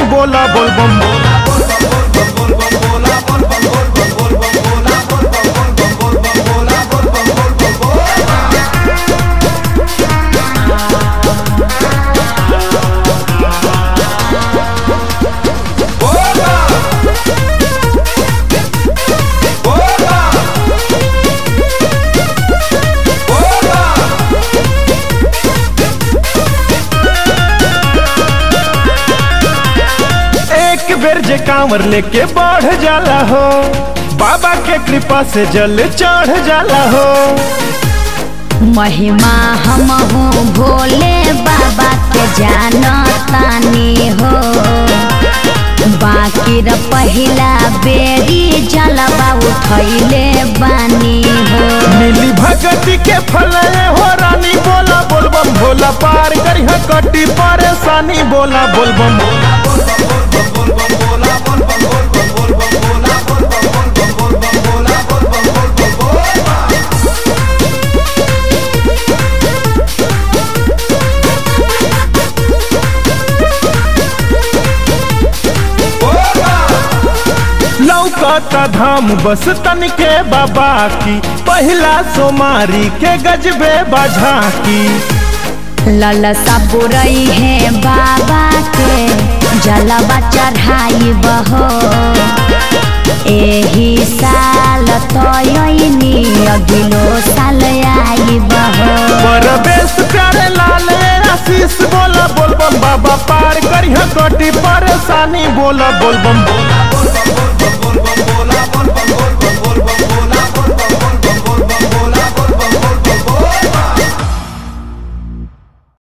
बोला बोल बम बोला एक बेर जे कांवर लेके बढ़ जाला हो बाबा के कृपा से जल चढ़ जाला हो महिमा हम हूँ भोले बाबा के जानतानी हो बाकी र पहिला बेरी जलवा उठैले बानी हो मिली भगती के फल हो रानी बोला बोल बम भोला पार करी कटी परेशानी बोला बोल बम लौकता धाम बस तन के बाबा की पहिला सोमारी के गजबे बझा की ललसा बुरई है बाबा के जलवा चढ़ाई बहो एही साल तयनी अगिलो साल आई बहो परवेश प्यारे लाल आशीष बोला बोल बम बाबा पार करी कटी परेशानी बोला बोल बम बोला